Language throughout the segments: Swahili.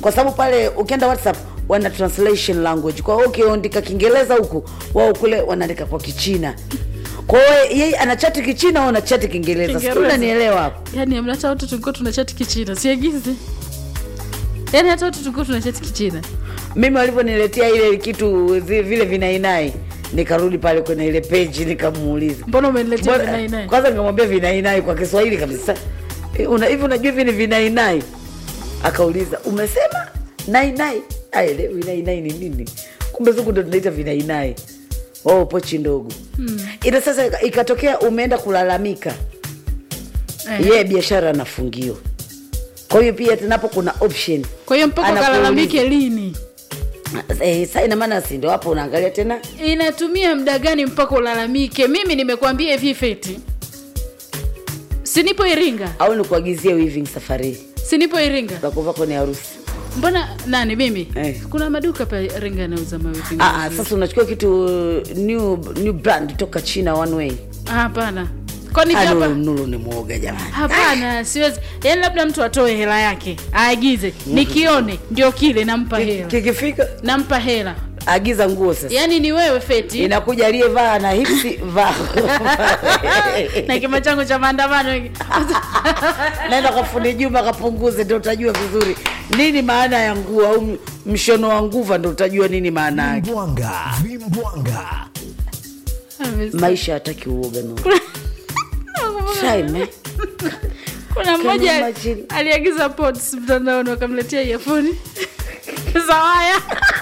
kwa sababu pale ukienda whatsapp wana translation language kwa hiyo ukiandika kiingereza huku wao kule wanaandika kwa kichina kwa hiyo yeye anachati kichina au anachati kiingereza sijui Kiingereza. unanielewa hapo yani amna hata watu tulikuwa tunachati kichina siagizi yani hata watu tulikuwa tunachati kichina mimi walivyoniletea ile kitu zi- vile vinainai nikarudi pale kwenye ile peji nikamuuliza mbona umeniletea Mbona- vinainai kwanza nikamwambia vinainai kwa kiswahili kabisa Eh, una- hivi unajua hivi ni vinainai akauliza umesema nainai aelewi nainai ni nini kumbe zuku ndo tunaita vinainai oh, pochi ndogo hmm. ila sasa ika- ikatokea umeenda kulalamika Eh. yeye biashara anafungiwa kwa hiyo pia tenapo kuna option kwa hiyo mpaka Anakuuliza. kalalamike lini eh, sa ina maana si ndo hapo unaangalia tena inatumia muda gani mpaka ulalamike mimi nimekwambia hivi feti sinipo iringa au nikuagizie weaving safari hii sinipo iringa za kuvaa kwenye harusi mbona nani mimi Eh. kuna maduka pa iringa yanauza mawivi Ah, ah, sasa unachukua kitu uh, new, new brand toka china one way Ah, hapana kwani Ah, hapa Nuru- nuru ni mwoga jamani hapana siwezi yaani labda mtu atoe hela yake aagize nikione ndio kile nampa hela kikifika nampa hela agiza nguo sasa yaani ni wewe feti inakuja aliyevaa na hipsi vaa na kima changu cha maandamano naenda kwa fundi juma kapunguze ndo utajua vizuri nini maana ya nguo au m- mshono wa nguva ndo utajua nini maana yake Vimbwanga, vimbwanga. maisha hataki uoga no Try, man. kuna Can you mmoja imagine? aliagiza pods mtandaoni wakamletea iafoni za waya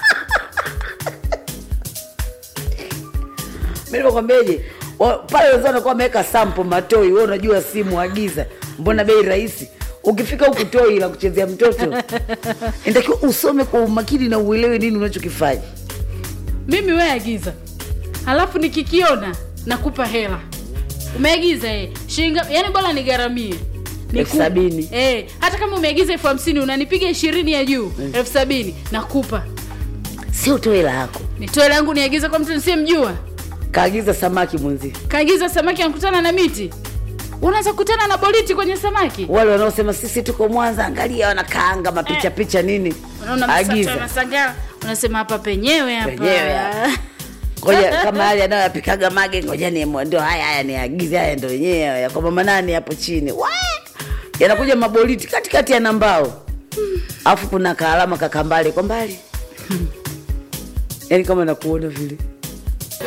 mi nimekwambiaje wa- pale wenzao wanakuwa wameweka sampo matoi we unajua simu agiza mbona bei rahisi ukifika huku toi la kuchezea mtoto inatakiwa usome kwa umakini na uelewe nini unachokifanya mimi we agiza halafu nikikiona nakupa hela umeagiza eh. shinga yani bora nigaramie Elfu sabini. eh, hata kama umeagiza elfu hamsini unanipiga ishirini ya juu elfu sabini nakupa sio toe la yako nitoe langu niagize kwa mtu nisiyemjua kaagiza samaki mwenzie kaagiza samaki anakutana na miti unaweza kukutana na boliti kwenye samaki wale wanaosema sisi tuko mwanza angalia wanakaanga mapicha picha nini unaona msata agiza unashangaa unasema hapa penyewe hapa Penyewe hapa. ngoja kama hali anayoyapikaga mage ngoja ni ndio haya haya niagize haya ndo yenyewe ya kwa mama nani hapo chini Wa! yanakuja maboliti katikati ya nambao alafu kuna kaalama kakambale kwa mbali yaani kama nakuona vile